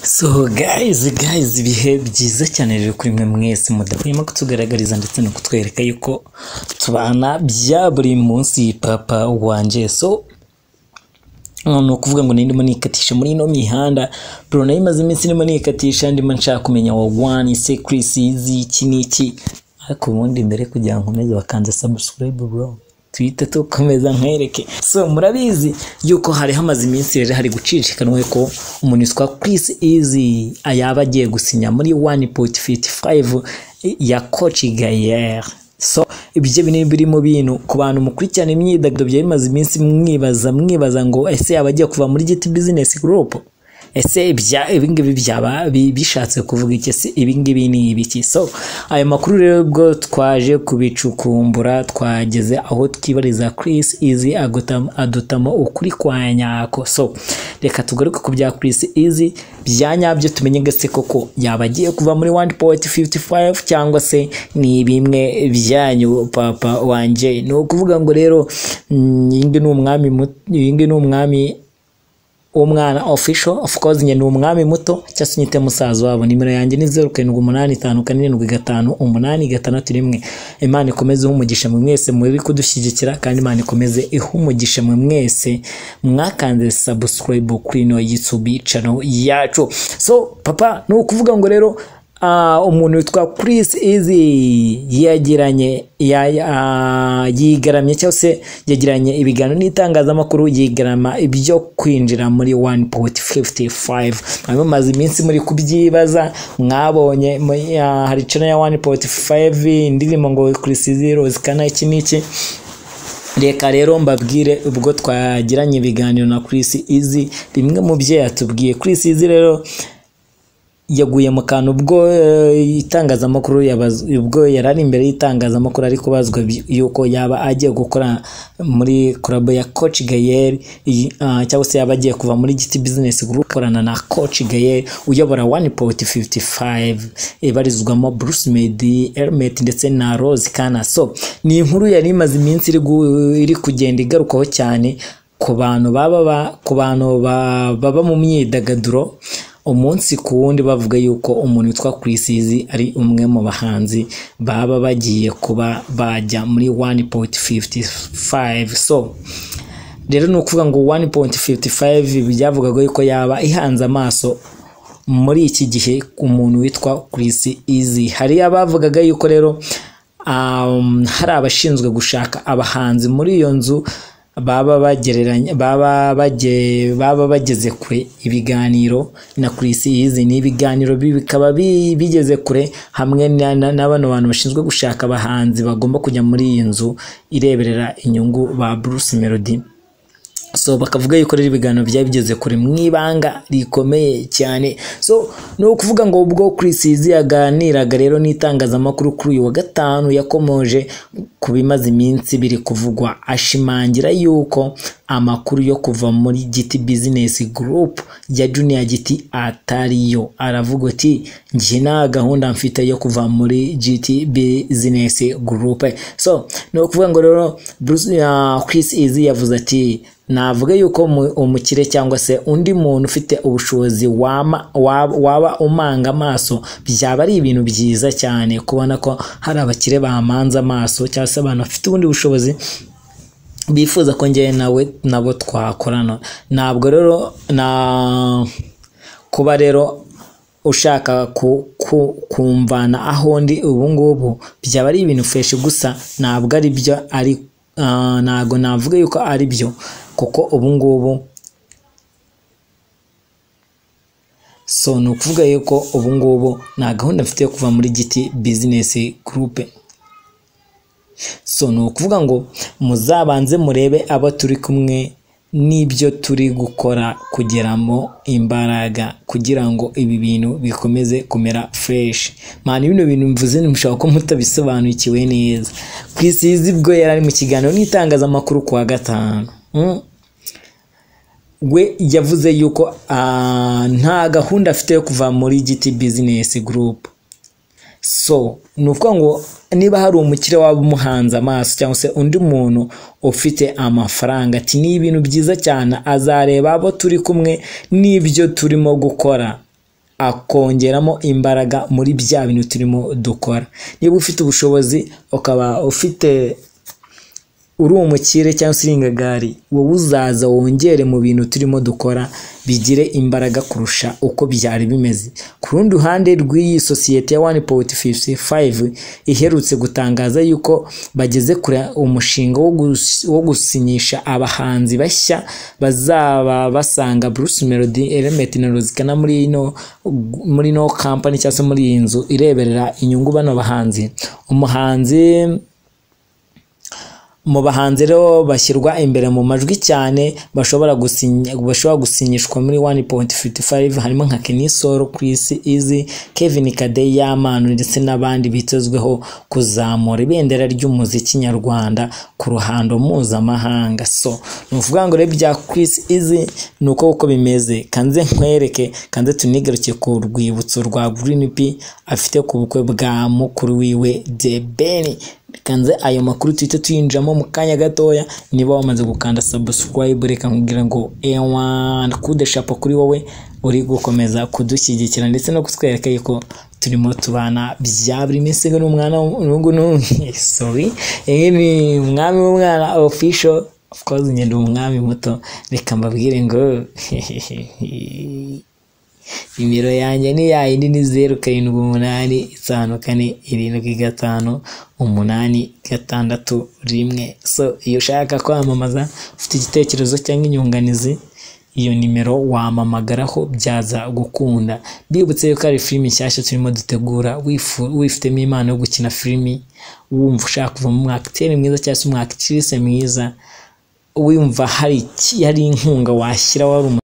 So guys, guys ibihe byiza cyane rero kuri mwe mwese mudahwema kutugaragariza ndetse no kutwereka yuko tubana bya buri munsi papa wanjye so ni ukuvuga ngo ndimo nikatisha muri ino mihanda bro nayo imaze iminsi ndimo nikatisha ndimo nshaka kumenya wa wani sekrisi z'iki n'iki ariko ubundi mbere kugira ngo nkomeze bakanze subscribe bro tuhite tukomeza nkwereke so murabizi yuko hari hamaze iminsi rero hari gucicikanwa ko umuntu witwa Chris Easy yaba agiye gusinya muri 1.55 ya Coach Gaillard so ibyo binini biri mu bintu ku bantu mukurikirana imyidagaduro byari bimaze iminsi mwibaza mwibaza ngo ese yaba agiye kuva muri giti business group ese ibya ibingibi byaba bi- bishatse kuvuga iki ese ibingibi ni ibiki so ayo makuru rero ubwo twaje kubicukumbura twageze aho twibariza Chris Easy agota- adotamo ukuri kwa nyako so reka tugaruke ku bya Chris Easy bya nyabyo tumenye gase koko yaba agiye kuva muri 1.55 cyangwa se ni bimwe byanyu papa wanje ni ukuvuga ngo rero mm, iyi ngiyi ni umwami mu- iyi ngiyi ni umwami umwana official of course njye ni umwami muto cyangwa se nyite musaza wabo nimero yanjye ni zeru karindwi umunani itanu kane irindwi gatanu umunani gatandatu rimwe imana ikomeze iha umugisha mwe mwese muri kudushyigikira kandi imana ikomeze iha umugisha mwe mwese mwakanze subscribe kuri ino yitsubi channel yacu so papa ni ukuvuga ngo rero ah, umuntu witwa Chris Easy yagiranye ya- ah, yigaramye cyangwa se yagiranye ibiganiro n'itangazamakuru yigarama ibyo kwinjira muri 1.55 hanyuma maze iminsi muri kubyibaza mwabonye mu- ah, hari channel ya 1.5 indirimbo ngo Chris Easy Rose kana iki n'iki reka rero mbabwire ubwo twagiranye ibiganiro na Chris Easy bimwe mu byo yatubwiye Chris Easy rero yaguye mu kantu ubwo eh, itangazamakuru yabaz- ubwo yari ari imbere y'itangazamakuru ari kubazwa bi- yuko yaba agiye gukora muri club ya Coach Gayer cyangwa se yaba agiye kuva muri Giti Business Group gukorana na Coach Gayer uyobora 1.55 ibarizwamo Bruce Meddy Hermet ndetse na Rose Kana so ni inkuru yari imaze iminsi iri gu- iri kugenda igarukaho cyane ku bantu baba ba- ku bantu ba- baba mu myidagaduro umunsi ku wundi bavuga yuko umuntu witwa Chris Easy ari umwe mu bahanzi baba bagiye kuba bajya muri 1.55 so rero ni ukuvuga ngo 1.55 byavugaga yuko yaba ihanze amaso muri iki gihe umuntu witwa Chris Easy hari abavugaga yuko rero um, hari abashinzwe gushaka abahanzi muri iyo nzu baba bagereranya baba bage baba bageze kure ibiganiro na Chris Easy ni ibiganiro bi- bikaba bi- bigeze kure hamwe na- na- n'abano bantu bashinzwe gushaka abahanzi bagomba kujya muri iyi nzu ireberera inyungu ba Bruce Melody so bakavuga yuko rero ibiganiro byari bigeze kure mu ibanga rikomeye cyane so ni ukuvuga ngo ubwo Chris Easy yaganiraga rero n'itangazamakuru kuri uyu wa gatanu yakomoje ku bimaze iminsi biri kuvugwa ashimangira yuko amakuru yo kuva muri giti business group ya junior giti atariyo aravuga ati njye nta gahunda mfite yo kuva muri giti business group so ni ukuvuga ngo rero Bruce- ah, Chris Easy yavuze ati navuga yuko umu- umukire cyangwa se undi muntu ufite ubushobozi wama- waba waba umanga amaso byaba ari ibintu byiza cyane kubona ko hari abakire bamanza amaso cyangwa se abantu bafite ubundi bushobozi bifuza ko njyewe nawe nabo twakorana ntabwo rero na kuba rero ushaka ku- ku- kumvana aho ndi ubu ngubu byaba ari ibintu feshi gusa ntabwo ari byo ari ah, ntabwo navuga yuko ari byo kuko ubu ngubu so ni ukuvuga yuko ubu ngubu nta gahunda mfite yo kuva muri giti bizinesi gurupe so ni ukuvuga ngo muzabanze murebe abo turi kumwe n'ibyo turi gukora kugeramo imbaraga kugira ngo ibi bintu bikomeze kumera fresh mani bino bintu mvuze ntimushobora ko mutabisobanukiwe neza ku isizi bwo yari ari mu kiganiro n'itangazamakuru ku wa gatanu Mm. we yavuze yuko ah, nta gahunda afite yo kuva muri giti business group so ni ukuvuga ngo niba hari umukire waba umuhanze amaso cyangwa se undi muntu ufite amafaranga ati ni ibintu byiza cyane azareba abo turi kumwe n'ibyo turimo gukora akongeramo imbaraga muri bya bintu turimo dukora niba ufite ubushobozi ukaba ufite uri umukire cyangwa se uri ingagari wowe uzaza wongere mu bintu turimo dukora bigire imbaraga kurusha uko byari bimeze ku rundi ruhande rw'iyi sosiyete ya wani powuti fifuti fayive iherutse gutangaza yuko bageze kure umushinga wo gus- wo gusinyisha abahanzi bashya bazaba basanga bruce melody elementi na rozikana muri ino muri ino kampani cyangwa se muri iyi nzu ireberera inyungu bano bahanzi umuhanzi mu bahanzi rero bashyirwa imbere mu majwi cyane bashobora gusinya bashobora gusinyishwa muri 1.55 harimo nka Kenny Solo, Chris Easy, Kevin Kadeya, Manu ndetse n'abandi bitezweho kuzamura ibendera ry'umuziki nyarwanda ku ruhando mpuzamahanga so ni ukuvuga ngo rero bya Chris Easy ni uko uko bimeze kanze nkwereke kanze tunigaruke ku rwibutso rwa Green P afite ku bukwe bwa mukuru wiwe The Ben kanze ayo makuru tuhite tuyinjiramo mu kanya gatoya niba wamaze gukanda subscribe reka nkubwira ngo ewan kudeshapa kuri wowe uri gukomeza kudushyigikira ndetse no kutwereka yuko turimo tubana bya buri minsi ngo ni umwana n'ubu n'ubu sorry iyi ni umwami w'umwana official of course njye ndi umwami muto reka mbabwire ngo nimero yanjye ni ya yindi ni zeru karindwi umunani itanu kane irindwi gatanu umunani gatandatu rimwe so iyo ushaka kwamamaza ufite igitekerezo cyangwa inyunganizi iyo nimero wamamagaraho byaza gukunda bibutse yuko ari filimi nshyashya turimo dutegura wifu- wifitemo impano yo gukina filimi wumva ushaka kuvamo umwakiteri mwiza cyangwa se umwakitirisi mwiza wumva hari iki- hari inkunga washyira wari umu-